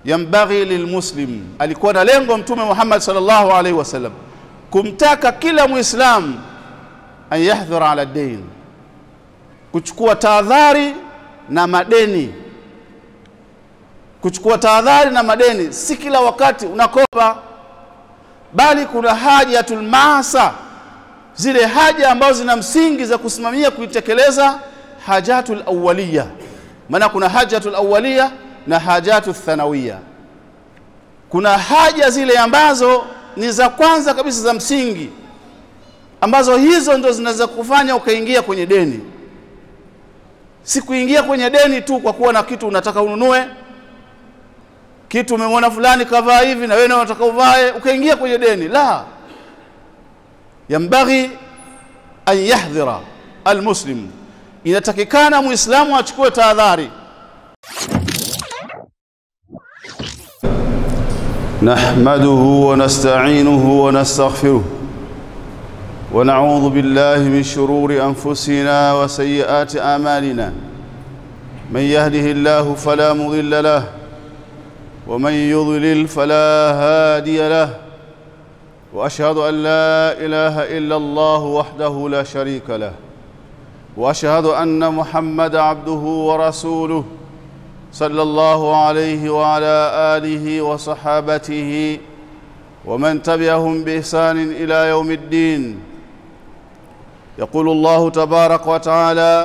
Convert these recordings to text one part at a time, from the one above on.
yambaghi lilmuslim, alikuwa na lengo Mtume Muhammad sallallahu alaihi wasallam kumtaka kila Muislamu an yahdhura ala dain, kuchukua tahadhari na madeni. Kuchukua tahadhari na madeni, si kila wakati unakopa, bali kuna hajatul maasa, zile haja ambazo zina msingi za kusimamia kuitekeleza hajatul awwaliya. Maana kuna hajatul awwaliya na hajatu thanawiya. Kuna haja zile ambazo ni za kwanza kabisa za msingi, ambazo hizo ndo zinaweza kufanya ukaingia kwenye deni. Si kuingia kwenye deni tu kwa kuwa na kitu unataka ununue kitu, umemwona fulani kavaa hivi na wewe unataka uvae, ukaingia kwenye deni. La, yambaghi an yahdhira almuslim, inatakikana muislamu achukue tahadhari نحمده ونستعينه ونستغفره ونعوذ بالله من شرور انفسنا وسيئات اعمالنا من يهده الله فلا مضل له ومن يضلل فلا هادي له واشهد ان لا اله الا الله وحده لا شريك له واشهد ان محمد عبده ورسوله صلى الله عليه وعلى اله وصحابته ومن تبعهم باحسان الى يوم الدين يقول الله تبارك وتعالى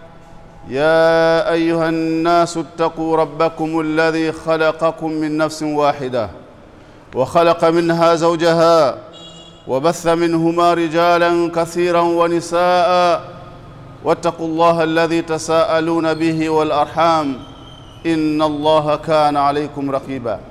يا ايها الناس اتقوا ربكم الذي خلقكم من نفس واحده وخلق منها زوجها وبث منهما رجالا كثيرا ونساء واتقوا الله الذي تساءلون به والارحام ان الله كان عليكم رقيبا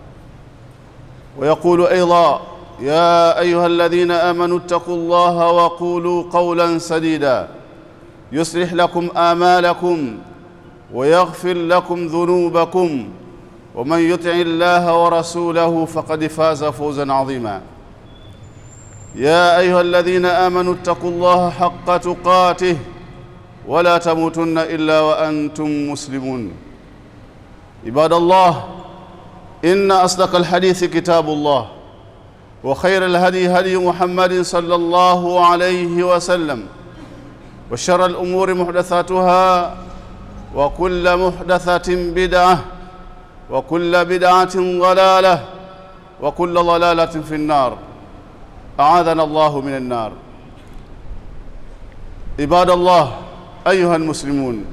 ويقول ايضا يا ايها الذين امنوا اتقوا الله وقولوا قولا سديدا يصلح لكم امالكم ويغفر لكم ذنوبكم ومن يطع الله ورسوله فقد فاز فوزا عظيما يا ايها الذين امنوا اتقوا الله حق تقاته ولا تموتن الا وانتم مسلمون عباد الله ان اصدق الحديث كتاب الله وخير الهدي هدي محمد صلى الله عليه وسلم وشر الامور محدثاتها وكل محدثه بدعه وكل بدعه ضلاله وكل ضلاله في النار اعاذنا الله من النار عباد الله ايها المسلمون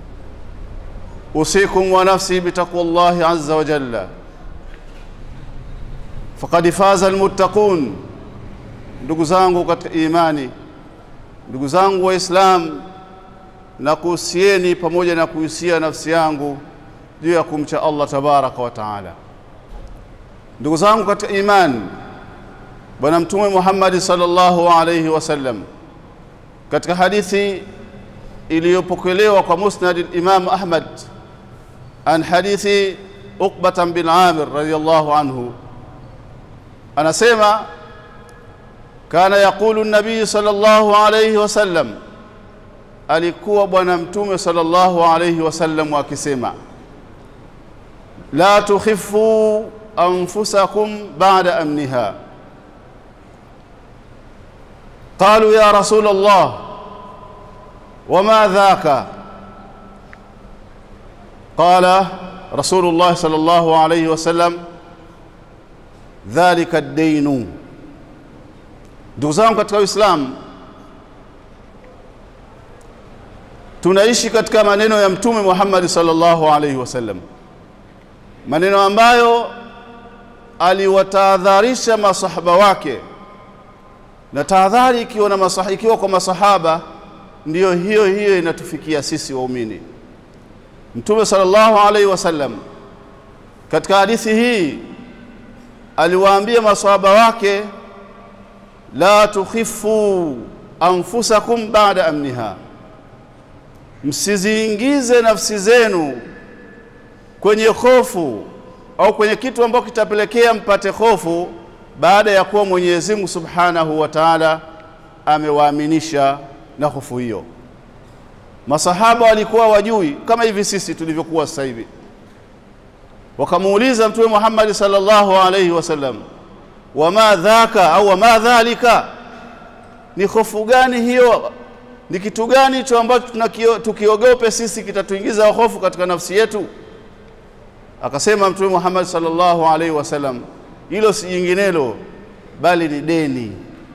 اوصيكم ونفسي بتقوى الله عز وجل faqad faza almuttaqun ndugu zangu katika imani ndugu zangu waislam na kuhusieni pamoja na kuhusia nafsi yangu juu ya kumcha allah tabaraka wa taala ndugu zangu katika imani bwana mtume muhammadi sallallahu alaihi wasallam katika hadithi iliyopokelewa kwa musnad imam ahmad an hadithi uqbatan bin amir radiallahu anhu anasema kana yaqulu nabii sallallahu alayhi wasallam alikuwa bwana mtume sallallahu alayhi wasallam akisema la tukhifu anfusakum ba'da amniha qalu ya rasul allah wama dhaka qala رسول الله صلى الله عليه وسلم dhalika dainu. Ndugu zangu katika Uislamu, tunaishi katika maneno ya Mtume Muhammad sallallahu alaihi wasallam, maneno ambayo aliwatahadharisha masahaba wake, na tahadhari ikiwa na masaha, ikiwa kwa masahaba ndiyo hiyo hiyo inatufikia sisi waumini. Mtume sallallahu alaihi wasallam katika hadithi hii aliwaambia maswahaba wake la tukhifu anfusakum ba'da amniha, msiziingize nafsi zenu kwenye hofu au kwenye kitu ambacho kitapelekea mpate hofu baada ya kuwa Mwenyezi Mungu Subhanahu wa Ta'ala amewaaminisha na hofu hiyo. Masahaba walikuwa wajui kama hivi sisi tulivyokuwa sasa hivi wakamuuliza mtume Muhammad sallallahu alaihi wasallam wama dhaka au wama dhalika ni hofu gani hiyo ni kitu gani hicho ambacho tukiogope sisi kitatuingiza hofu katika nafsi yetu akasema mtume Muhammad sallallahu alaihi wasallam hilo si jinginelo bali ni deni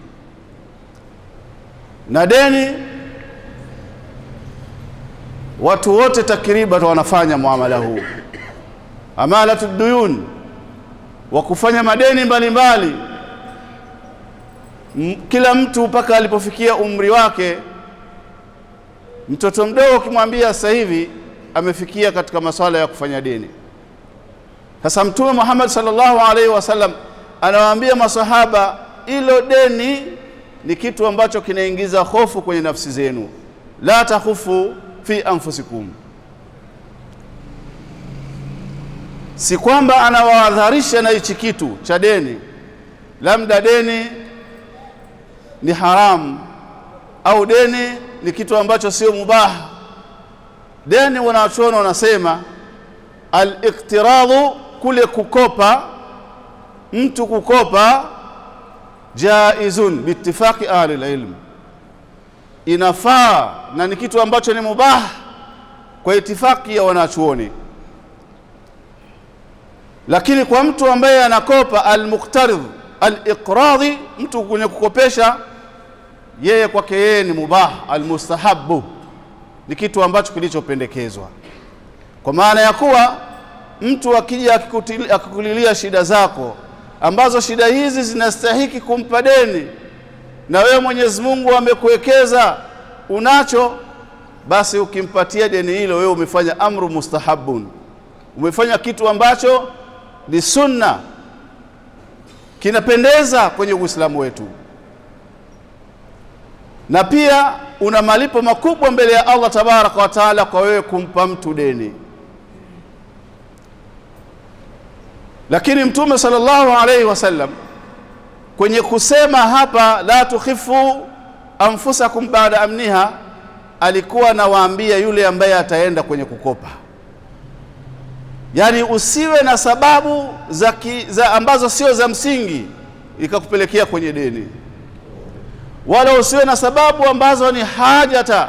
na deni watu wote takriban wanafanya muamala huu amalatu duyun wa kufanya madeni mbalimbali mbali. kila mtu mpaka alipofikia umri wake mtoto mdogo ukimwambia sasa hivi amefikia katika masuala ya kufanya deni sasa mtume Muhammad sallallahu alaihi wasallam anawaambia masahaba ilo deni ni kitu ambacho kinaingiza hofu kwenye nafsi zenu la takhufu fi anfusikum si kwamba anawaadharisha na hichi kitu cha deni labda deni ni haramu au deni ni kitu ambacho sio mubaha deni wanachuona wanasema al-iqtiradhu kule kukopa mtu kukopa jaizun biittifaqi ahli ilm inafaa na ni kitu ambacho ni mubah kwa itifaki ya wanachuoni lakini kwa mtu ambaye anakopa almuqtaridh aliqradhi mtu kwenye kukopesha yeye kwake yeye ni mubah almustahabu ni kitu ambacho kilichopendekezwa kwa maana ya kuwa mtu akija akikulilia shida zako ambazo shida hizi zinastahiki kumpa deni na wewe Mwenyezi Mungu amekuwekeza unacho basi ukimpatia deni hilo wewe umefanya amru mustahabun umefanya kitu ambacho ni sunna kinapendeza kwenye Uislamu wetu na pia una malipo makubwa mbele ya Allah tabaraka wa taala kwa wewe kumpa mtu deni lakini mtume sallallahu alaihi wasallam kwenye kusema hapa la tukhifu anfusakum baada amniha alikuwa anawaambia yule ambaye ataenda kwenye kukopa yaani usiwe na sababu za, ki, za ambazo sio za msingi ikakupelekea kwenye deni wala usiwe na sababu ambazo ni hajata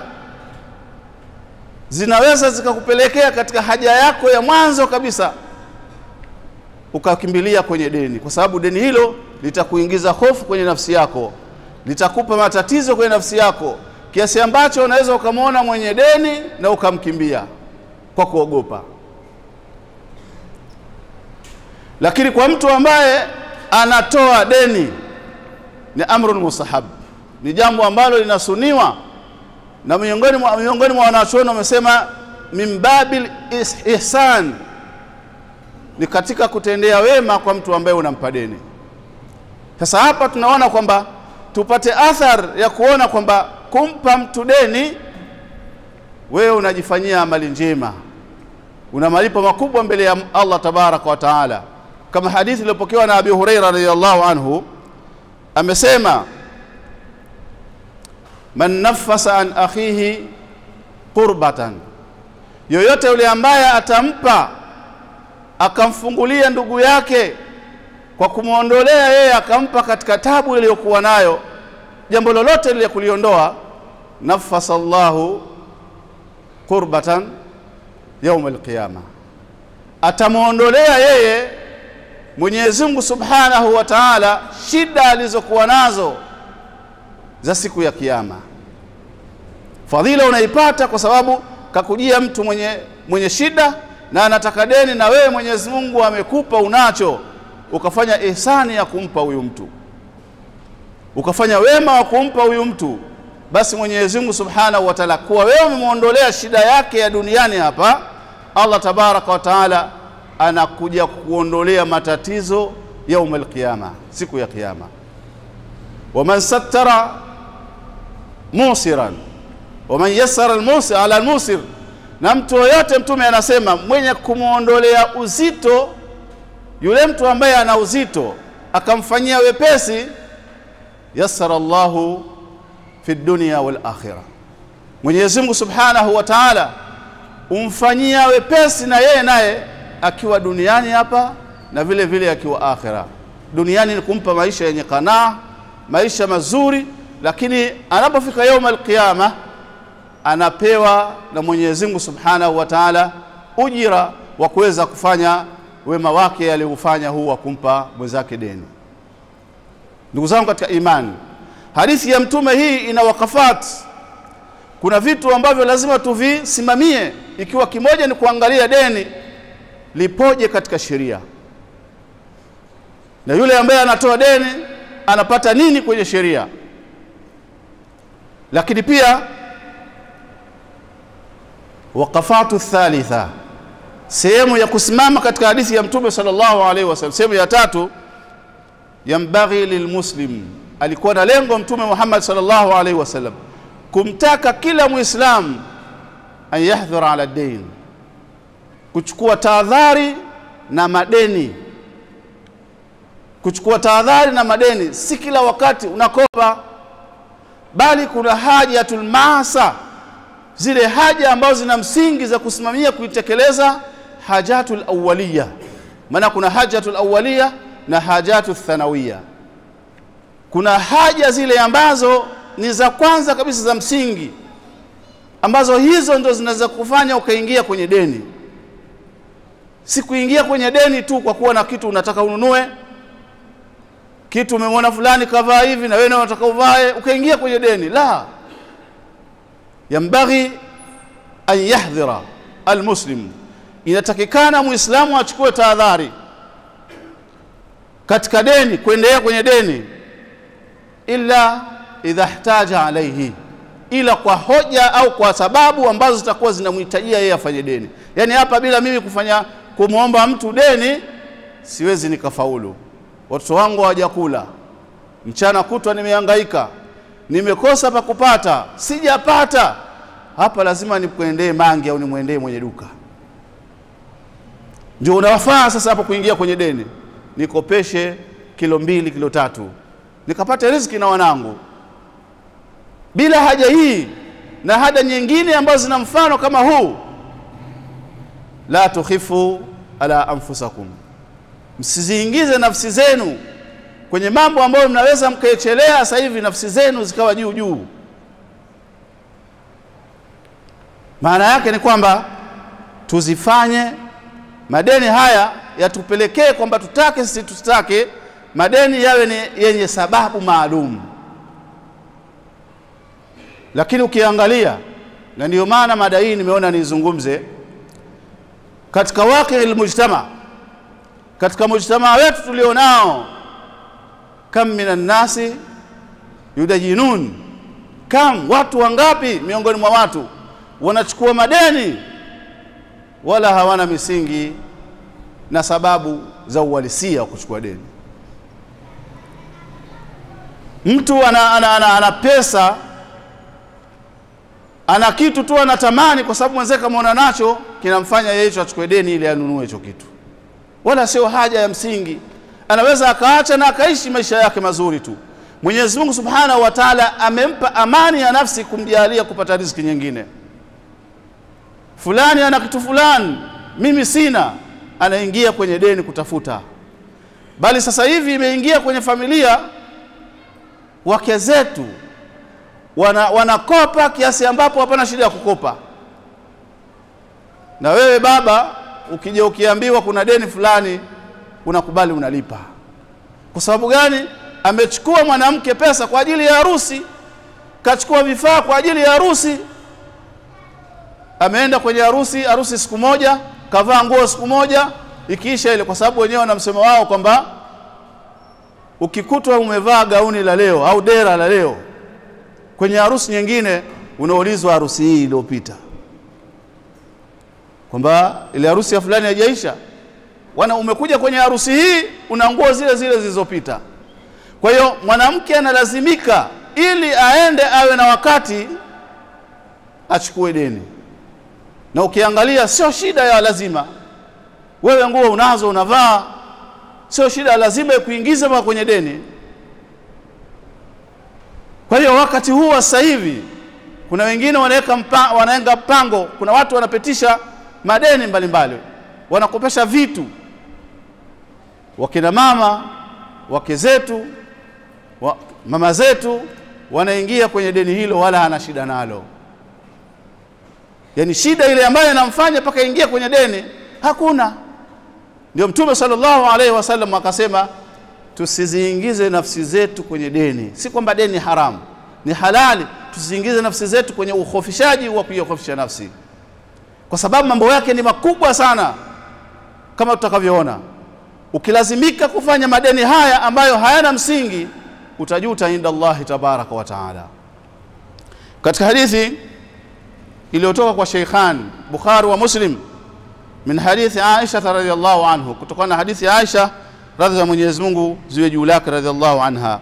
zinaweza zikakupelekea katika haja yako ya mwanzo kabisa ukakimbilia kwenye deni kwa sababu deni hilo litakuingiza hofu kwenye nafsi yako litakupa matatizo kwenye nafsi yako kiasi ambacho unaweza ukamwona mwenye deni na ukamkimbia kwa kuogopa lakini kwa mtu ambaye anatoa deni ni amrun mustahab ni jambo ambalo linasuniwa na miongoni mwa miongoni mwa wanachuoni wamesema min babil ihsan ni katika kutendea wema kwa mtu ambaye unampa deni sasa hapa tunaona kwamba tupate athar ya kuona kwamba kumpa mtu deni wewe unajifanyia amali njema una malipo makubwa mbele ya Allah tabaraka wa taala kama hadithi iliyopokewa na Abi Huraira radhiyallahu anhu amesema man nafasa an akhihi qurbatan yoyote yule ambaye atampa akamfungulia ndugu yake kwa kumwondolea yeye akampa katika tabu iliyokuwa nayo jambo lolote lile kuliondoa nafasa Allahu qurbatan yaum alqiyama atamwondolea yeye Mwenyezi Mungu Subhanahu wa Ta'ala shida alizokuwa nazo za siku ya kiyama fadhila unaipata kwa sababu kakujia mtu mwenye, mwenye shida na anataka deni na wewe Mwenyezi Mungu amekupa unacho ukafanya ihsani ya kumpa huyu mtu ukafanya wema wa kumpa huyu mtu basi Mwenyezi Mungu Subhanahu wa Ta'ala kuwa wewe umemwondolea shida yake ya duniani hapa Allah tabaraka wa Ta'ala anakuja kuondolea matatizo yaumul qiyama siku ya kiyama waman sattara musiran waman yassara almusir ala almusir na mtu yoyote mtume anasema mwenye kumwondolea uzito yule mtu ambaye ana uzito akamfanyia wepesi yassara Allahu fi dunya wal akhirah Mwenyezi Mungu Subhanahu wa Ta'ala umfanyia wepesi na yeye naye akiwa duniani hapa na vile vile akiwa akhira. Duniani ni kumpa maisha yenye kanaa, maisha mazuri, lakini anapofika yauma alqiyama anapewa na Mwenyezi Mungu Subhanahu wa Ta'ala ujira wa kuweza kufanya wema wake aliyoufanya huu wa kumpa mwenzake deni. Ndugu zangu katika imani, hadithi ya mtume hii ina wakafat. Kuna vitu ambavyo lazima tuvisimamie, ikiwa kimoja ni kuangalia deni lipoje katika sheria, na yule ambaye anatoa deni anapata nini kwenye sheria, lakini pia wakafatu thalitha, sehemu ya kusimama katika hadithi ya mtume sallallahu alaihi wasallam. Sehemu ya tatu, yambaghi lilmuslim, alikuwa na lengo mtume Muhammad sallallahu alaihi wasallam kumtaka kila muislamu an yahdhura ala dain, kuchukua tahadhari na madeni. Kuchukua tahadhari na madeni, si kila wakati unakopa, bali kuna hajatul maasa zile haja ambazo zina msingi za kusimamia kuitekeleza hajatul awwaliya. Maana kuna hajatul awwaliya na hajatul thanawiya. Kuna haja zile ambazo ni za kwanza kabisa za msingi, ambazo hizo ndo zinaweza kufanya ukaingia kwenye deni. Si kuingia kwenye deni tu kwa kuwa na kitu unataka ununue kitu, umemwona fulani kavaa hivi na wewe unataka uvae, ukaingia kwenye deni. La, yambaghi an yahdhira almuslim, inatakikana muislamu achukue tahadhari katika deni, kuendelea kwenye deni, illa idha ihtaja alaihi, ila kwa hoja au kwa sababu ambazo zitakuwa zinamhitajia yeye afanye deni. Yaani hapa bila mimi kufanya kumwomba mtu deni siwezi nikafaulu. Watoto wangu hawajakula, mchana kutwa nimehangaika nimekosa pa kupata, sijapata hapa, lazima nikwendee mangi au nimwendee mwenye duka. Ndio unawafaa sasa hapo kuingia kwenye deni, nikopeshe kilo mbili kilo tatu nikapate riziki na wanangu, bila haja hii na haja nyingine ambazo zina mfano kama huu. La tukhifu ala anfusakum, msiziingize nafsi zenu kwenye mambo ambayo mnaweza mkaechelea sasa hivi nafsi zenu zikawa juu juu. Maana yake ni kwamba tuzifanye madeni haya yatupelekee kwamba tutake sisi tusitake, madeni yawe ni yenye sababu maalum. Lakini ukiangalia, na ndiyo maana mada hii nimeona nizungumze katika waqi almujtama, katika mujtamaa wetu tulionao kam minan nasi yudajinun, kam watu wangapi miongoni mwa watu wanachukua madeni wala hawana misingi na sababu za uhalisia wa kuchukua deni. Mtu ana, ana, ana, ana pesa ana kitu tu anatamani, kwa sababu mwenzake ameona nacho kinamfanya yeye hicho achukue deni ili anunue hicho kitu, wala sio haja ya msingi anaweza akaacha na akaishi maisha yake mazuri tu. Mwenyezi Mungu Subhanahu wa Ta'ala amempa amani ya nafsi kumjalia kupata riziki nyingine. Fulani ana kitu fulani, mimi sina, anaingia kwenye deni kutafuta. Bali sasa hivi imeingia kwenye familia, wake zetu wana, wanakopa kiasi ambapo hapana shida ya kukopa, na wewe baba ukija ukiambiwa kuna deni fulani unakubali unalipa. Kwa sababu gani? Amechukua mwanamke pesa kwa ajili ya harusi, kachukua vifaa kwa ajili ya harusi, ameenda kwenye harusi, harusi siku moja, kavaa nguo siku moja, ikiisha ile, kwa sababu wenyewe wana msemo wao kwamba ukikutwa umevaa gauni la leo au dera la leo kwenye harusi nyingine, unaulizwa harusi hii iliyopita, kwamba ile harusi ya fulani haijaisha wana umekuja kwenye harusi hii una nguo zile zile zilizopita. Kwa hiyo mwanamke analazimika ili aende awe na wakati achukue deni, na ukiangalia sio shida ya lazima, wewe nguo unazo unavaa, sio shida ya lazima kuingiza mpaka kwenye deni. Kwa hiyo wakati huu wa sasa hivi kuna wengine wanaweka mpa, wanaweka mpango, kuna watu wanapitisha madeni mbalimbali mbali wanakopesha vitu wakina mama wake zetu wa, mama zetu wanaingia kwenye deni hilo wala hana shida nalo yaani shida ile ambayo inamfanya mpaka ingia kwenye deni hakuna ndio mtume sallallahu alaihi wasallam akasema tusiziingize nafsi zetu kwenye deni si kwamba deni haramu ni halali tusiingize nafsi zetu kwenye ukhofishaji wa kuikhofisha nafsi kwa sababu mambo yake ni makubwa sana kama tutakavyoona ukilazimika kufanya madeni haya ambayo hayana msingi utajuta inda Allahi tabaraka wa taala katika hadithi iliyotoka kwa Sheikhan Bukhari wa Muslim min hadithi Aisha radhiyallahu anhu kutokana na hadithi ya Aisha radhi za Mwenyezi Mungu ziwe juu lake radhiyallahu anha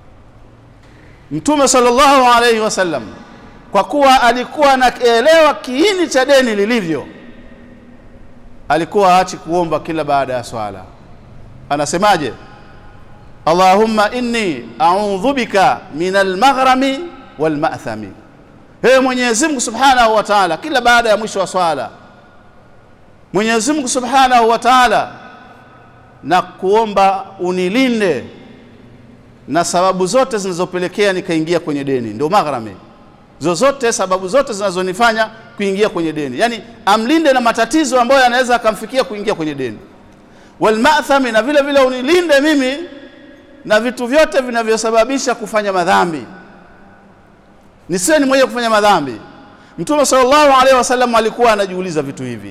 Mtume sallallahu alayhi wasallam kwa kuwa alikuwa anaelewa kiini cha deni lilivyo alikuwa aachi kuomba kila baada ya swala anasemaje Allahumma inni a'udhu bika min al-maghrami wal ma'thami Ee Mwenyezi Mungu Subhanahu wa Ta'ala kila baada ya mwisho wa swala Mwenyezi Mungu Subhanahu wa Ta'ala na kuomba unilinde na sababu zote zinazopelekea nikaingia kwenye deni ndio maghrami zozote sababu zote zinazonifanya kuingia kwenye deni yani amlinde na matatizo ambayo yanaweza akamfikia kuingia kwenye deni walmathami na vile vile unilinde mimi na vitu vyote vinavyosababisha kufanya madhambi nisiwe ni mwenye kufanya madhambi mtume sallallahu alaihi wasallam alikuwa anajiuliza vitu hivi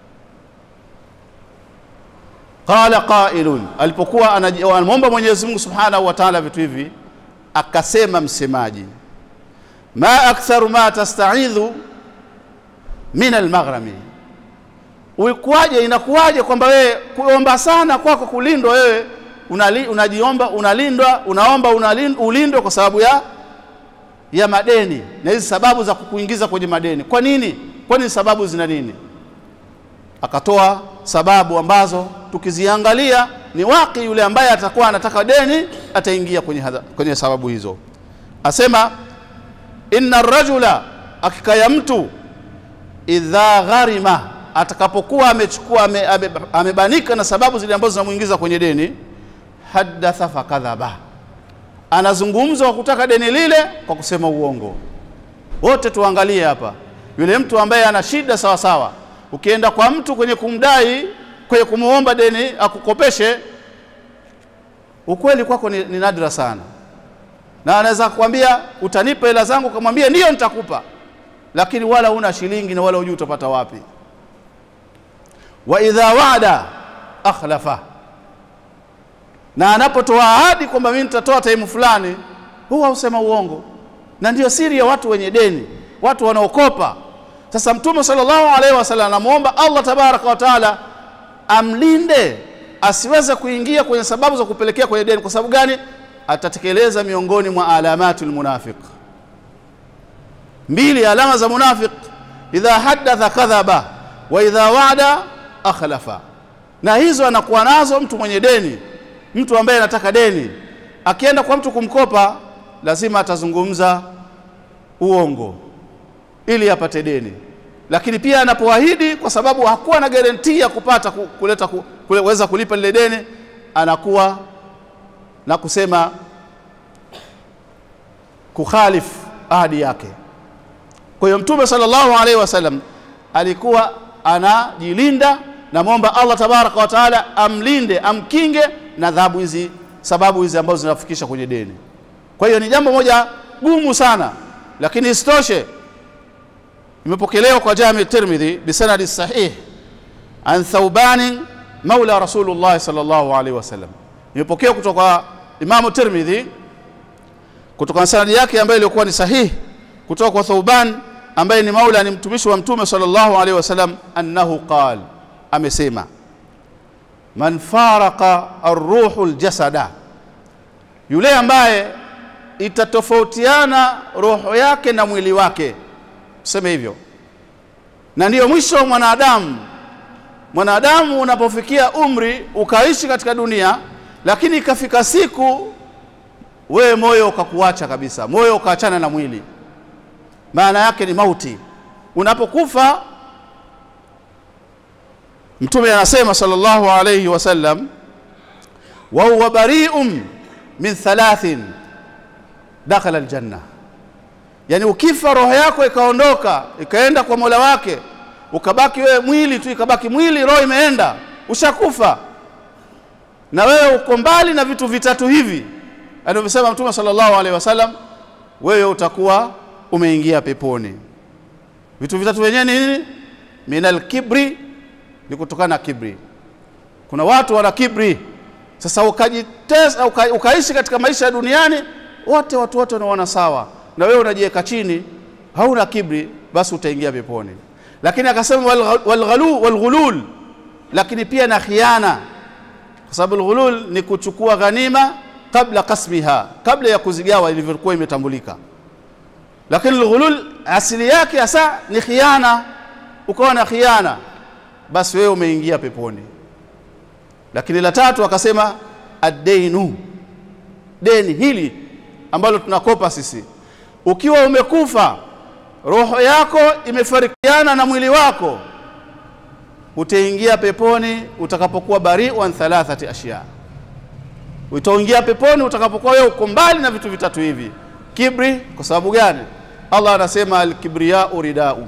qala qailun alipokuwa anamwomba Mwenyezi Mungu Subhanahu wa Ta'ala vitu hivi akasema msemaji ma aktharu ma tasta'idhu min almaghrami ulikuwaje inakuwaje kwamba wewe kuomba sana kwako kulindwa wewe unali, unajiomba unalindwa unaomba ulindwe kwa sababu ya ya madeni na hizi sababu za kukuingiza kwenye madeni kwa nini kwani sababu zina nini akatoa sababu ambazo tukiziangalia ni waki yule ambaye atakuwa anataka deni ataingia kwenye, hadha, kwenye sababu hizo asema inna rajula hakika ya mtu idha gharima atakapokuwa amechukua ame, ame, amebanika na sababu zile ambazo zinamuingiza kwenye deni haddatha fakadhaba anazungumza kwa kutaka deni lile kwa kusema uongo wote tuangalie hapa yule mtu ambaye ana shida sawa sawa ukienda kwa mtu kwenye kumdai kwenye kumuomba deni akukopeshe ukweli kwako ni, ni nadra sana na anaweza kukwambia utanipa hela zangu kamwambia ndiyo nitakupa lakini wala una shilingi na wala hujui utapata wapi wa idha wa'ada akhlafa na anapotoa ahadi kwamba mimi nitatoa taimu fulani huwa usema uongo na ndiyo siri ya watu wenye deni watu wanaokopa sasa mtume sallallahu alaihi wasallam anamuomba Allah tabaraka wa taala amlinde asiweze kuingia kwenye sababu za kupelekea kwenye deni kwa sababu gani atatekeleza miongoni mwa alamatul munafiq mbili alama za munafiq idha haddatha kadhaba wa idha wa'ada akhlafa na hizo anakuwa nazo mtu mwenye deni mtu ambaye anataka deni akienda kwa mtu kumkopa lazima atazungumza uongo ili apate deni lakini pia anapoahidi kwa sababu hakuwa na garantia ya kupata kuleta kuweza kulipa lile deni anakuwa na kusema kukhalif ahadi yake kwa hiyo mtume sallallahu alaihi wasallam alikuwa anajilinda namwomba Allah tabaraka wa taala amlinde amkinge na adhabu hizi sababu hizi ambazo zinafikisha kwenye deni kwa hiyo ni jambo moja gumu sana lakini isitoshe imepokelewa kwa Jami Tirmidhi bisanadi sahih an Thauban maula Rasulullah sallallahu alaihi wasallam imepokewa kutoka Imamu Tirmidhi kutoka na sanadi yake ambayo ilikuwa ni sahihi kutoka kwa Thauban ambaye ni maula ni mtumishi wa mtume sallallahu alaihi wasallam annahu qal amesema man faraka arruhu aljasada yule ambaye itatofautiana roho yake na mwili wake tuseme hivyo na ndiyo mwisho wa mwanadamu mwanadamu unapofikia umri ukaishi katika dunia lakini ikafika siku wewe moyo ukakuacha kabisa moyo ukaachana na mwili maana yake ni mauti unapokufa mtume anasema sallallahu alayhi wasallam wa huwa bari'un min thalathin dakhala aljanna yani ukifa roho yako ikaondoka ikaenda kwa mola wake ukabaki wewe mwili tu ikabaki mwili roho imeenda ushakufa na wewe uko mbali na vitu vitatu hivi alivyosema mtume sallallahu alaihi wasallam wewe utakuwa umeingia peponi vitu vitatu wenyewe ni nini minal kibri ni kutokana na kibri kuna watu wana kibri sasa ukajitesa uka, ukaishi katika maisha ya duniani wote watu wote wanaona sawa na wewe unajiweka chini hauna kibri basi utaingia peponi lakini akasema walghalu walghulul lakini pia na khiana kwa sababu alghulul ni kuchukua ghanima kabla kasmiha kabla ya kuzigawa ilivyokuwa imetambulika lakini alghulul asili yake hasa ni khiana ukawa na khiana basi wewe umeingia peponi lakini la tatu akasema ad-dainu deni hili ambalo tunakopa sisi ukiwa umekufa roho yako imefarikiana na mwili wako utaingia peponi utakapokuwa bari'un thalathati ashya utaingia peponi utakapokuwa wewe uko mbali na vitu vitatu hivi kibri kwa sababu gani Allah anasema al-kibriya'u rida'u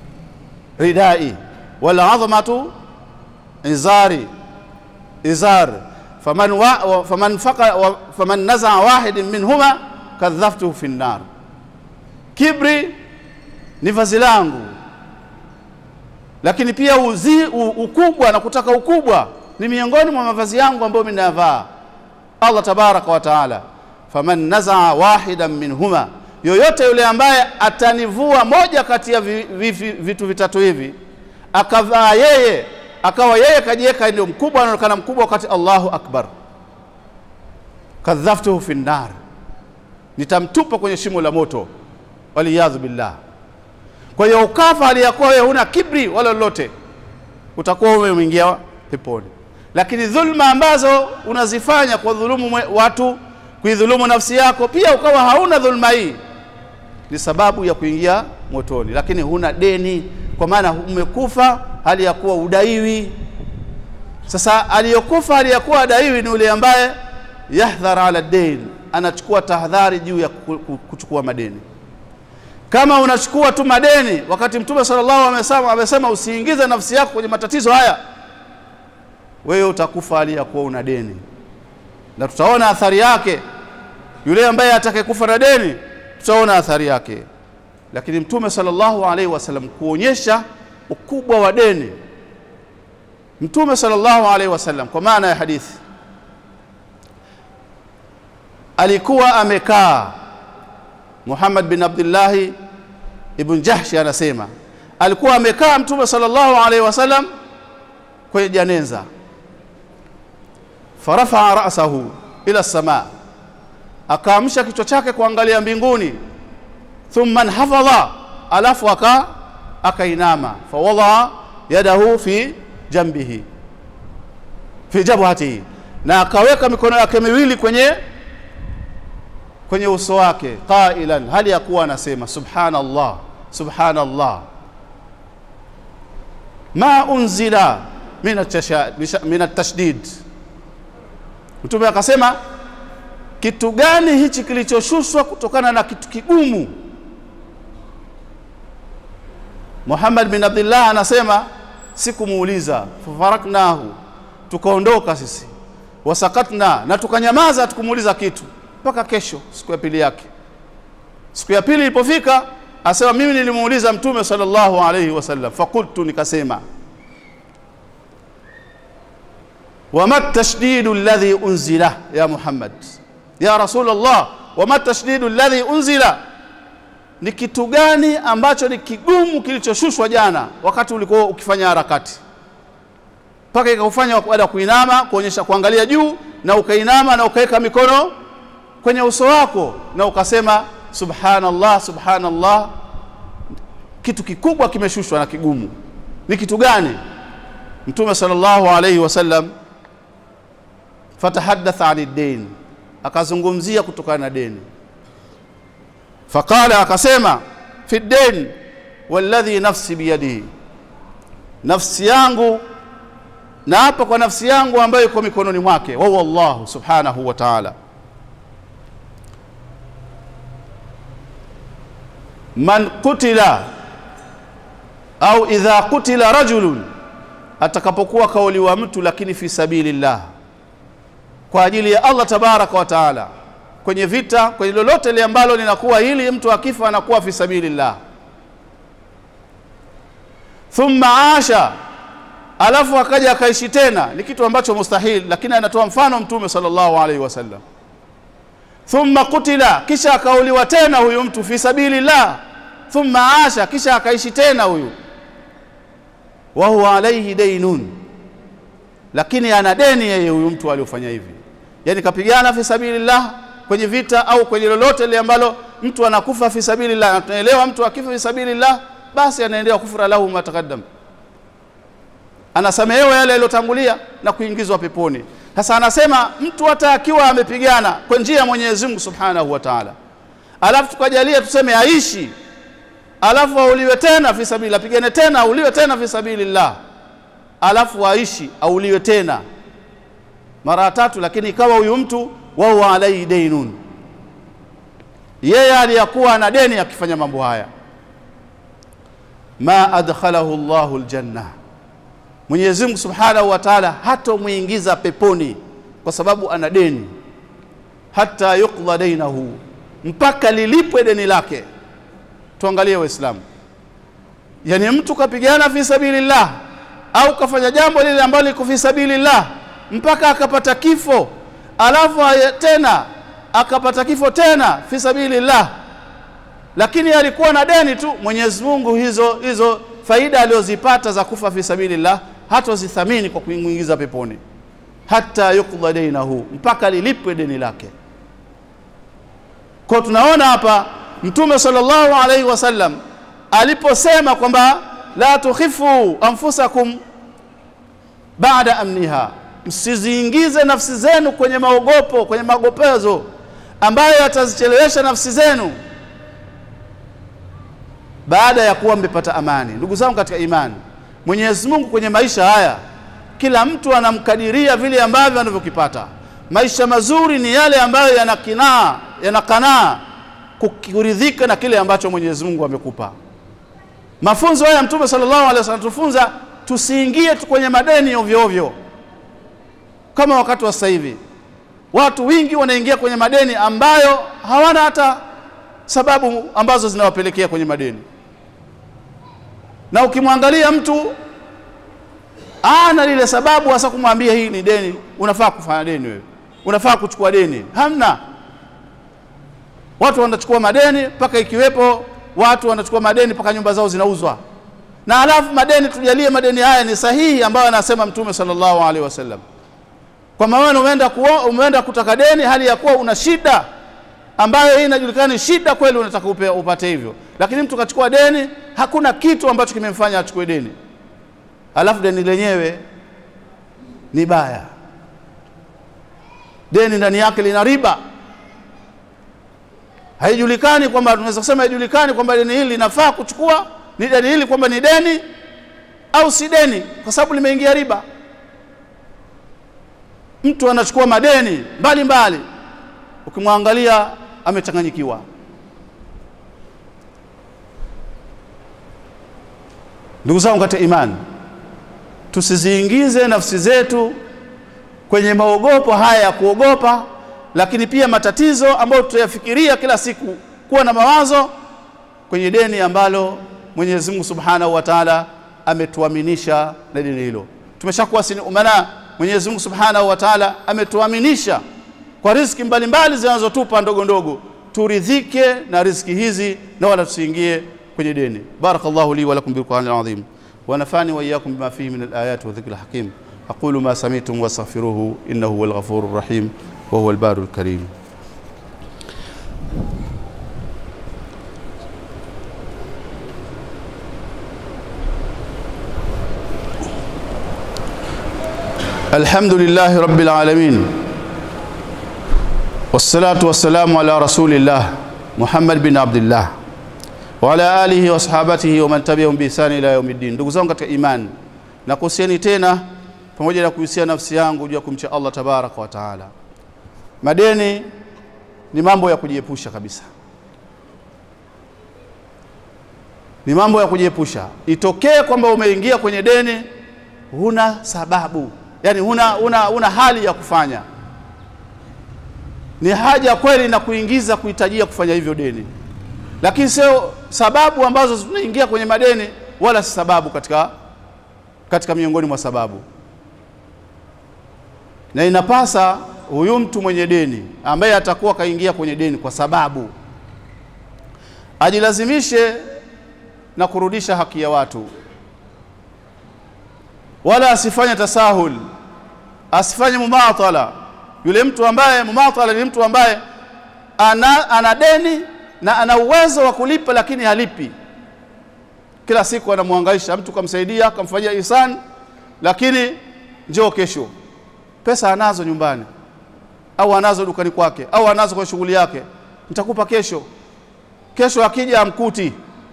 ridai wal 'azmatu izari izar faman wa, faman faqa wa, faman naza wahid minhuma kadhaftuhu fi an-nar kibri ni vazi langu lakini pia uzi, u, ukubwa na kutaka ukubwa ni miongoni mwa mavazi yangu ambayo mimi nayavaa Allah tabaraka wa taala faman nazaa wahidan minhuma yoyote yule ambaye atanivua moja kati ya vi, vi, vi, vitu vitatu hivi akavaa yeye akawa yeye kajiweka ndio mkubwa anaonekana mkubwa wakati Allahu akbar kadhaftuhu fi nar nitamtupa kwenye shimo la moto waliyadhu billah kwa hiyo ukafa aliyakuwa wewe huna kibri wala lolote utakuwa umeingia peponi lakini dhulma ambazo unazifanya kwa dhulumu watu kuidhulumu nafsi yako pia ukawa hauna dhulma hii ni sababu ya kuingia motoni lakini huna deni kwa maana umekufa hali ya kuwa udaiwi sasa aliyokufa hali ya kuwa adaiwi ni yule ambaye yahdhar ala dain anachukua tahadhari juu ya kuchukua madeni kama unachukua tu madeni wakati mtume sallallahu alaihi wasallam amesema usiingize nafsi yako kwenye matatizo haya wewe utakufa hali ya kuwa una deni na tutaona athari yake yule ambaye atakayekufa na deni tutaona athari yake lakini mtume sallallahu alaihi wasallam kuonyesha ukubwa wa deni mtume sallallahu alaihi wasallam kwa maana ya hadithi alikuwa amekaa Muhammad bin Abdullah ibn Jahshi anasema alikuwa amekaa mtume sallallahu alaihi wasallam kwenye janeza farafaa ra'sahu ila samaa akaamsha kichwa chake kuangalia mbinguni thumma hafadha alafu aka akainama fawadaa yadahu fi jambihi fi jabhatihi na akaweka mikono yake miwili kwenye kwenye uso wake qailan hali ya kuwa anasema subhanallah subhanallah ma unzila min at-tashdid mtume akasema kitu gani hichi kilichoshushwa kutokana na kitu kigumu Muhammad bin Abdullah anasema sikumuuliza fafaraknahu tukaondoka sisi wasakatna na tukanyamaza tukumuuliza kitu mpaka kesho siku ya pili yake siku ya pili ilipofika asema mimi nilimuuliza mtume sallallahu alayhi wasallam fakultu nikasema wama tashdidu alladhi unzila ya Muhammad ya Rasulullah wama tashdidu alladhi unzila ni kitu gani ambacho ni kigumu kilichoshushwa jana wakati ulikuwa ukifanya harakati mpaka ikakufanya baada ya kuinama kuonyesha kuangalia juu na ukainama na ukaweka mikono kwenye uso wako na ukasema subhanallah subhanallah kitu kikubwa kimeshushwa na kigumu ni kitu gani mtume sallallahu alayhi wasallam fatahaddatha ani dain akazungumzia kutokana na deni faqala akasema fi dain walladhi nafsi biyadihi nafsi yangu na hapa kwa nafsi yangu ambayo iko mikononi mwake wa huwa Allah subhanahu wa ta'ala man qutila au idha qutila rajulun atakapokuwa kauliwa mtu lakini fi sabilillah kwa ajili ya Allah tabaraka wa taala kwenye vita kwenye lolote lile ambalo linakuwa hili mtu akifa anakuwa fi sabilillah thumma asha alafu akaja akaishi tena ni kitu ambacho mustahil lakini anatoa mfano mtume sallallahu alaihi wasallam thumma qutila kisha akauliwa tena huyu mtu fi sabilillah thumma asha kisha akaishi tena huyu wa huwa alaihi dainun lakini ana deni yeye huyu mtu aliyofanya hivi yani kapigana fi sabilillah kwenye vita au kwenye lolote lile ambalo mtu anakufa fi sabilillah na tunaelewa mtu akifa fi sabilillah basi anaendelea kufura lahu mataqaddam anasamehewa yale yaliyotangulia na kuingizwa peponi sasa anasema mtu hata akiwa amepigana kwa njia ya Mwenyezi Mungu Subhanahu wa Ta'ala alafu tukajalia tuseme aishi alafu auliwe tena fi sabilillah pigane tena auliwe tena fi sabilillah alafu aishi auliwe tena mara tatu lakini ikawa huyu mtu wa huwa alaihi dainun yeye aliyakuwa na deni akifanya mambo haya ma adkhalahu Allahu aljanna Mwenyezi Mungu Subhanahu wa Ta'ala hatomuingiza peponi kwa sababu ana deni hata yuqda dainahu mpaka lilipwe deni lake tuangalie waislamu yani mtu kapigana fi sabilillah au kafanya jambo lile ambalo liko fi sabilillah mpaka akapata kifo alafu tena akapata kifo tena fi sabilillah lakini alikuwa na deni tu Mwenyezi Mungu hizo hizo faida aliyozipata za kufa fi sabilillah hatozithamini kwa kuingiza peponi hata yuqda dainahu mpaka lilipwe deni lake kwa tunaona hapa mtume sallallahu alaihi wasallam aliposema kwamba la tukhifu anfusakum baada amniha msiziingize nafsi zenu kwenye maogopo kwenye magopezo ambayo yatazichelewesha nafsi zenu baada ya kuwa mmepata amani ndugu zangu katika imani Mwenyezi Mungu kwenye maisha haya kila mtu anamkadiria vile ambavyo anavyokipata maisha mazuri ni yale ambayo yanakinaa yanakanaa kuridhika na kile ambacho Mwenyezi Mungu amekupa mafunzo haya mtume sallallahu alaihi wasallam tufunza tusiingie tu kwenye madeni ovyo ovyo kama wakati wa sasa hivi watu wingi wanaingia kwenye madeni ambayo hawana hata sababu ambazo zinawapelekea kwenye madeni na ukimwangalia mtu ana lile sababu hasa kumwambia hii ni deni unafaa kufanya deni wewe unafaa kuchukua deni hamna watu wanachukua madeni mpaka ikiwepo watu wanachukua madeni mpaka nyumba zao zinauzwa na alafu madeni tujalie madeni haya ni sahihi ambayo anasema mtume sallallahu alaihi wasallam kwa maana umeenda kuo, umeenda kutaka deni hali ya kuwa una shida ambayo hii inajulikana ni shida kweli unataka upe, upate hivyo lakini mtu kachukua deni hakuna kitu ambacho kimemfanya achukue deni alafu deni lenyewe ni baya deni ndani yake lina riba haijulikani kwamba tunaweza kusema haijulikani kwamba deni hili linafaa kuchukua ni deni hili kwamba ni deni au si deni kwa sababu limeingia riba mtu anachukua madeni mbalimbali ukimwangalia amechanganyikiwa ndugu zangu katika imani tusiziingize nafsi zetu kwenye maogopo haya ya kuogopa lakini pia matatizo ambayo tutayafikiria kila siku kuwa na mawazo kwenye deni ambalo Mwenyezi Mungu Subhanahu wa Ta'ala ametuaminisha na deni hilo tumeshakuwa sini umana Mwenyezi Mungu Subhanahu wa Ta'ala ametuaminisha kwa riziki mbalimbali zinazotupa ndogo ndogo turidhike na riziki hizi na wala tusiingie kwenye deni barakallahu li wa lakum bil qur'anil azim wa nafani wa iyyakum bima fihi min al ayati wa dhikril hakim aqulu ma sami'tum wastaghfiruhu innahu huwal ghafurur rahim wa huwal barul karim الحمد لله رب العالمين والصلاة والسلام على رسول الله محمد بن عبد الله وعلى آله وصحابته ومن تبعهم بإحسان إلى يوم الدين ndugu zangu katika imani nakuhusieni tena pamoja na kuhusia nafsi yangu juu ya kumcha Allah tabaraka wa taala. Madeni ni mambo ya kujiepusha kabisa, ni mambo ya kujiepusha. Itokee kwamba umeingia kwenye deni, huna sababu, yani huna, huna, huna hali ya kufanya, ni haja kweli na kuingiza kuhitajia kufanya hivyo deni, lakini sio sababu ambazo zinaingia kwenye madeni, wala si sababu katika, katika miongoni mwa sababu na inapasa huyu mtu mwenye deni ambaye atakuwa kaingia kwenye deni kwa sababu ajilazimishe na kurudisha haki ya watu, wala asifanye tasahul, asifanye mumathala. Yule mtu ambaye mumathala ni mtu ambaye ana, ana deni na ana uwezo wa kulipa lakini halipi, kila siku anamwangaisha mtu, kamsaidia kamfanyia ihsan, lakini njoo kesho pesa anazo nyumbani au anazo dukani kwake au anazo kwa shughuli yake, nitakupa kesho. Kesho akija amkuti,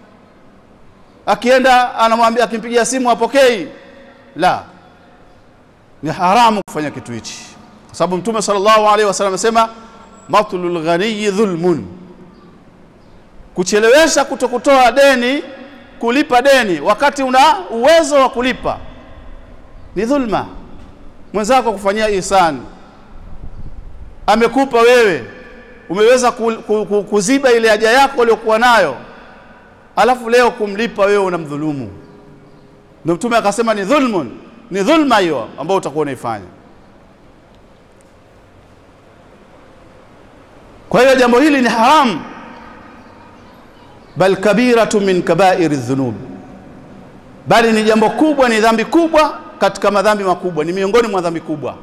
akienda anamwambia, akimpigia simu apokei. La, ni haramu kufanya kitu hichi, kwa sababu Mtume sallallahu alaihi wasallam amesema matlul ghaniyi dhulmun, kuchelewesha kutokutoa deni, kulipa deni wakati una uwezo wa kulipa ni dhulma mwenzako kufanyia ihsani, amekupa wewe, umeweza ku, ku, ku, kuziba ile haja yako uliyokuwa nayo, alafu leo kumlipa wewe unamdhulumu. Ndio Mtume akasema ni dhulmun, ni dhulma hiyo ambayo utakuwa unaifanya. Kwa hiyo jambo hili ni haramu, bal kabiratu min kabairi dhunub, bali ni jambo kubwa, ni dhambi kubwa katika madhambi makubwa, ni miongoni mwa dhambi kubwa.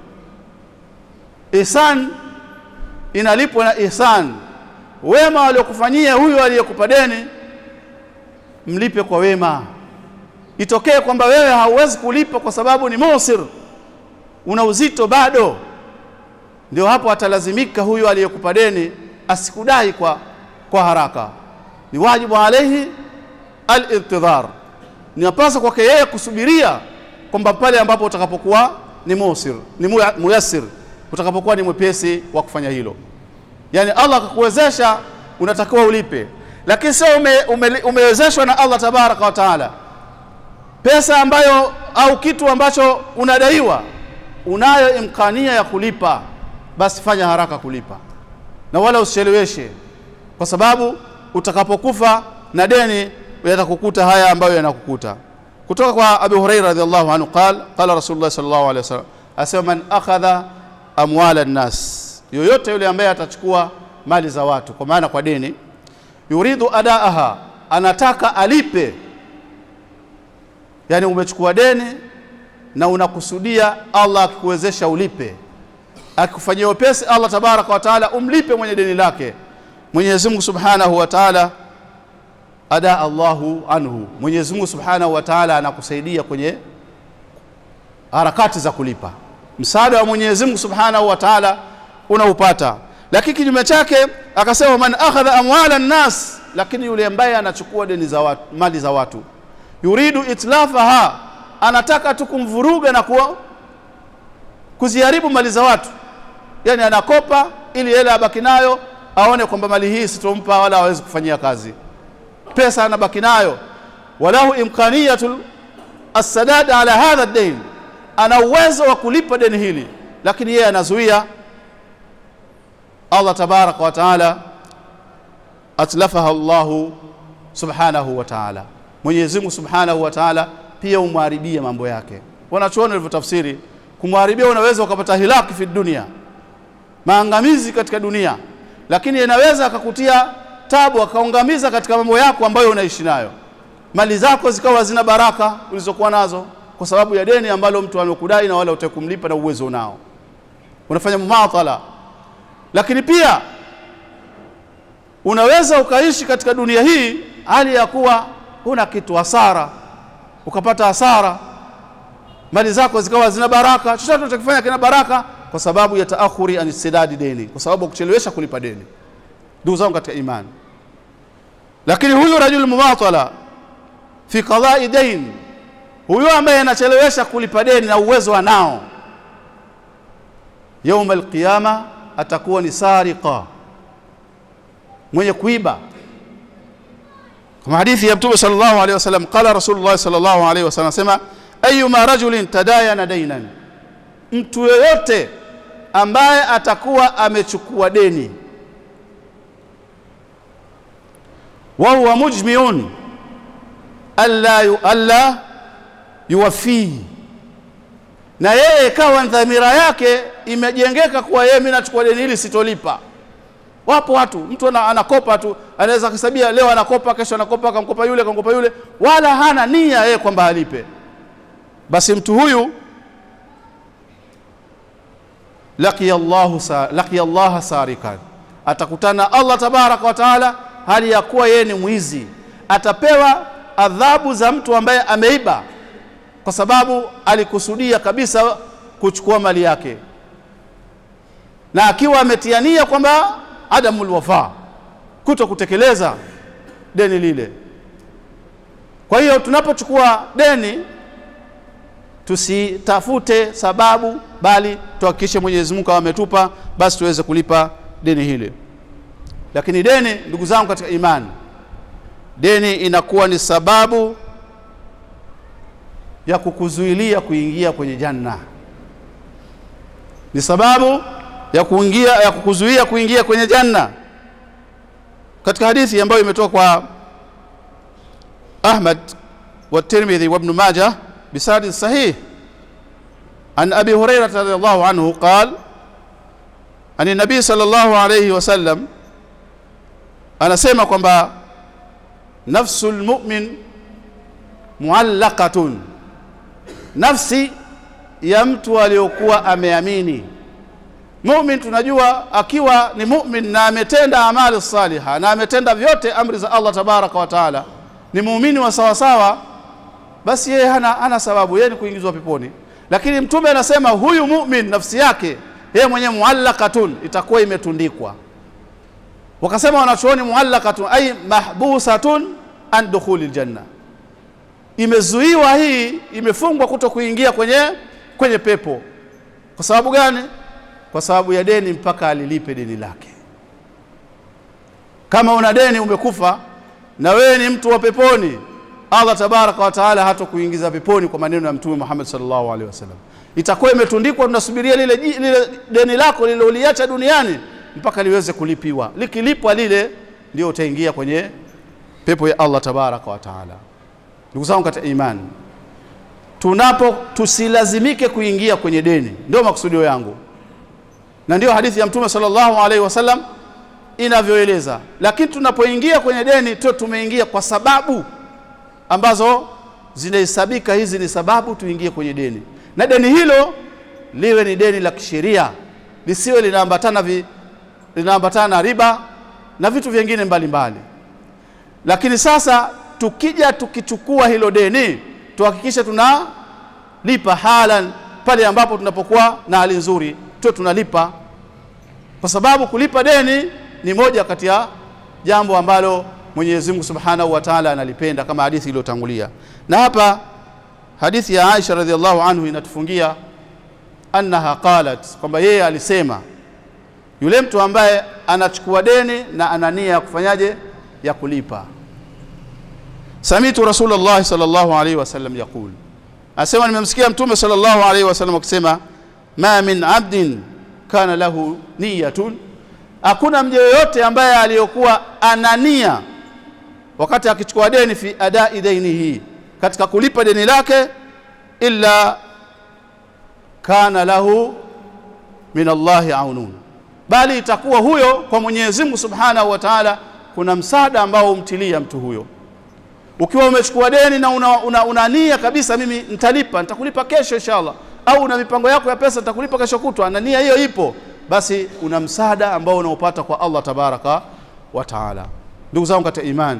Ihsan inalipwa na ihsan. Wema waliokufanyia huyo aliyekupa deni, mlipe kwa wema. Itokee kwamba wewe hauwezi kulipa kwa sababu ni musir, una uzito bado, ndio hapo atalazimika huyo aliyekupa deni asikudai kwa, kwa haraka. Ni wajibu alaihi al-intidhar, ninapasa kwake yeye kusubiria kwamba pale ambapo utakapokuwa ni musir ni muyassir, utakapokuwa ni mwepesi wa kufanya hilo, yani Allah akakuwezesha, unatakiwa ulipe, lakini sio ume, ume, umewezeshwa na Allah tabaraka wa taala pesa ambayo au kitu ambacho unadaiwa, unayo imkania ya kulipa, basi fanya haraka kulipa na wala usicheleweshe, kwa sababu utakapokufa na deni yatakukuta haya ambayo yanakukuta kutoka kwa Abu Huraira radhiallahu anhu qal qala Rasulullah sallallahu alaihi wasallam, asema man akhadha amwala nnas, yoyote yule ambaye atachukua mali za watu kwa maana kwa deni, yuridu adaaha, anataka alipe, yani umechukua deni na unakusudia Allah akikuwezesha ulipe, akikufanyia wepesi Allah tabaraka wa taala umlipe mwenye deni lake, Mwenyezi Mungu subhanahu wa taala ada Allahu anhu, Mwenyezi Mungu Subhanahu wa Ta'ala anakusaidia kwenye harakati za kulipa. Msaada wa Mwenyezi Mungu Subhanahu wa Ta'ala unaupata, lakini kinyume chake akasema man akhadha amwala nnas, lakini yule ambaye anachukua deni za watu, mali za watu, yuridu itlafaha, anataka tu kumvuruga na kuwa kuziharibu mali za watu, yani anakopa ili hela abaki nayo, aone kwamba mali hii sitompa wala hawezi kufanyia kazi pesa anabaki nayo, walahu imkaniyatu assadad ala hadha dain, ana uwezo wa kulipa deni hili, lakini yeye anazuia. Allah tabaraka wa taala atlafaha Allahu subhanahu wa taala, Mwenyezi Mungu subhanahu wa taala pia umharibia mambo yake. Wanachuoni walivyotafsiri kumharibia, unaweza ukapata hilaki fi dunia, maangamizi katika dunia, lakini inaweza akakutia tabu akaungamiza katika mambo yako ambayo unaishi nayo, mali zako zikawa zina baraka ulizokuwa nazo kwa sababu ya deni ambalo mtu amekudai na wala utakumlipa na uwezo unao, unafanya mumathala. Lakini pia unaweza ukaishi katika dunia hii hali ya kuwa huna kitu, hasara, ukapata hasara, mali zako zikawa zina baraka, chochote unachokifanya kina baraka kwa sababu ya taakhuri an istidadi deni, kwa sababu ya kuchelewesha kulipa deni. Ndugu zangu katika imani, lakini huyu rajul mumatala fi qadai dain, huyo ambaye anachelewesha kulipa deni na uwezo anao yauma alqiyama atakuwa ni sariqa mwenye kuiba kama hadithi ya mtume sallallahu alaihi wasallam qala rasulullah sallallahu alaihi wasallam asema ayuma rajulin tadayana dainan mtu yeyote ambaye atakuwa amechukua deni wa huwa mujmiun alla yu, alla yuwafii na yeye ikawa dhamira yake imejengeka kuwa yeye mimi nachukua deni hili sitolipa wapo watu mtu ana, anakopa tu anaweza kusabia leo anakopa kesho anakopa akamkopa yule akamkopa yule wala hana nia yeye kwamba alipe basi mtu huyu laqiya Allahu sa, laqiya Allah sarikan atakutana Allah tabaraka wa taala hali ya kuwa yeye ni mwizi atapewa adhabu za mtu ambaye ameiba kwa sababu alikusudia kabisa kuchukua mali yake na akiwa ametiania kwamba adamul wafa kuto kutekeleza deni lile kwa hiyo tunapochukua deni tusitafute sababu bali tuhakikishe Mwenyezi Mungu ametupa basi tuweze kulipa deni hili lakini deni ndugu zangu katika imani deni inakuwa ni sababu ya kukuzuilia kuingia kwenye janna ni sababu ya kuingia ya kukuzuia kuingia kwenye janna katika hadithi ambayo imetoka kwa Ahmad wa Tirmidhi wa Ibn Majah بسند صحيح عن أبي هريرة رضي الله عنه قال عن النبي صلى الله عليه وسلم anasema kwamba nafsul mu'min muallaqatun nafsi ya mtu aliyokuwa ameamini mu'min tunajua akiwa ni mu'min na ametenda amali saliha na ametenda vyote amri za Allah tabaraka wa taala ni muumini wa sawasawa basi yeye hana, hana sababu yeye ni kuingizwa peponi lakini mtume anasema huyu mu'min nafsi yake yeye mwenyewe muallaqatun itakuwa imetundikwa wakasema wanachuoni muallaqatun ay mahbusatun an dukhuli aljanna imezuiwa hii imefungwa kuto kuingia kwenye kwenye pepo kwa sababu gani kwa sababu ya deni mpaka alilipe deni lake kama una deni umekufa na wewe ni mtu wa peponi Allah tabaraka wa taala hata kuingiza peponi kwa maneno ya mtume Muhammad sallallahu alaihi wasallam itakuwa imetundikwa tunasubiria lile, lile deni lako lile uliacha duniani mpaka liweze kulipiwa likilipwa lile ndio utaingia kwenye pepo ya Allah tabaraka wa taala ndugu zangu katika imani tunapo tusilazimike kuingia kwenye deni ndio makusudio yangu na ndio hadithi ya mtume sallallahu alaihi wasallam inavyoeleza lakini tunapoingia kwenye deni tu tumeingia kwa sababu ambazo zinahesabika hizi ni sababu tuingie kwenye deni na deni hilo liwe ni deni la kisheria lisiwe linaambatana vi, linaambatana na riba na vitu vingine mbalimbali lakini sasa tukija tukichukua hilo deni tuhakikishe tunalipa halan pale ambapo tunapokuwa na hali nzuri tuwe tunalipa kwa sababu kulipa deni ni moja kati ya jambo ambalo Mwenyezi Mungu Subhanahu wa Ta'ala analipenda kama hadithi iliyotangulia. Na hapa hadithi ya Aisha radhiallahu anhu inatufungia annaha qalat, kwamba yeye alisema yule mtu ambaye anachukua deni na ana nia ya kufanyaje ya kulipa. Samitu Rasulullah sallallahu alaihi wasallam yaqul, asema nimemsikia Mtume sallallahu alaihi wasallam akisema ma min abdin kana lahu niyatun, hakuna mja yoyote ambaye aliyokuwa ana nia wakati akichukua deni fi adai dainihi katika kulipa deni lake illa kana lahu min Allahi aunun bali itakuwa huyo kwa Mwenyezi Mungu Subhanahu wa Ta'ala kuna msaada ambao umtilia mtu huyo ukiwa umechukua deni na una, una, una nia kabisa mimi nitalipa nitakulipa kesho inshallah au una mipango yako ya pesa nitakulipa kesho kutwa na nia hiyo ipo basi una msaada ambao unaopata kwa Allah tabaraka wa taala ndugu zangu katika imani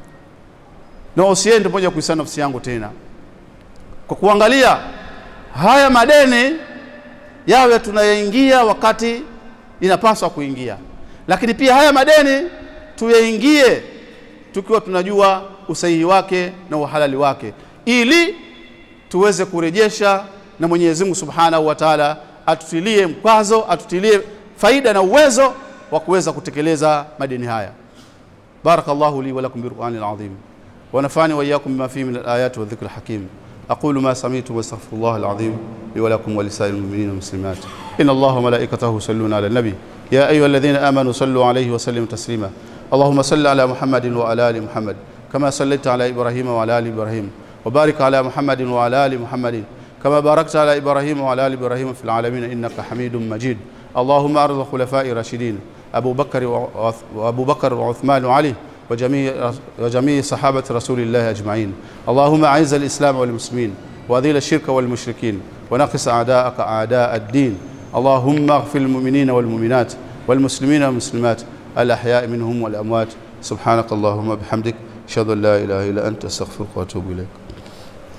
na usiende moja kuisana nafsi yangu tena kwa kuangalia haya madeni yawe tunayaingia wakati inapaswa kuingia lakini pia haya madeni tuyaingie tukiwa tunajua usahihi wake na uhalali wake ili tuweze kurejesha na Mwenyezi Mungu Subhanahu wa Ta'ala atutilie mkwazo, atutilie faida na uwezo wa kuweza kutekeleza madeni haya. Barakallahu li wa lakum bil Qur'anil azim wa nafani wa iyyakum bima fihi min al-ayati wa dhikril hakim. أقول ما سمعت واستغفر الله العظيم لي ولكم ولسائر المؤمنين والمسلمات إن الله وملائكته يصلون على النبي يا أيها الذين آمنوا صلوا عليه وسلموا تسليما اللهم صل على محمد وعلى آل محمد كما صليت على إبراهيم وعلى آل إبراهيم وبارك على محمد وعلى آل محمد كما باركت على إبراهيم وعلى آل إبراهيم في العالمين إنك حميد مجيد اللهم أرض الخلفاء الراشدين أبو بكر وأبو بكر وعثمان وعلي وجميع وجميع صحابة رسول الله أجمعين اللهم أعز الإسلام والمسلمين وأذل الشرك والمشركين ونقص أعداءك أعداء الدين اللهم اغفر المؤمنين والمؤمنات والمسلمين والمسلمات الأحياء منهم والأموات سبحانك اللهم بحمدك أشهد أن لا إله إلا أنت أستغفرك وأتوب إليك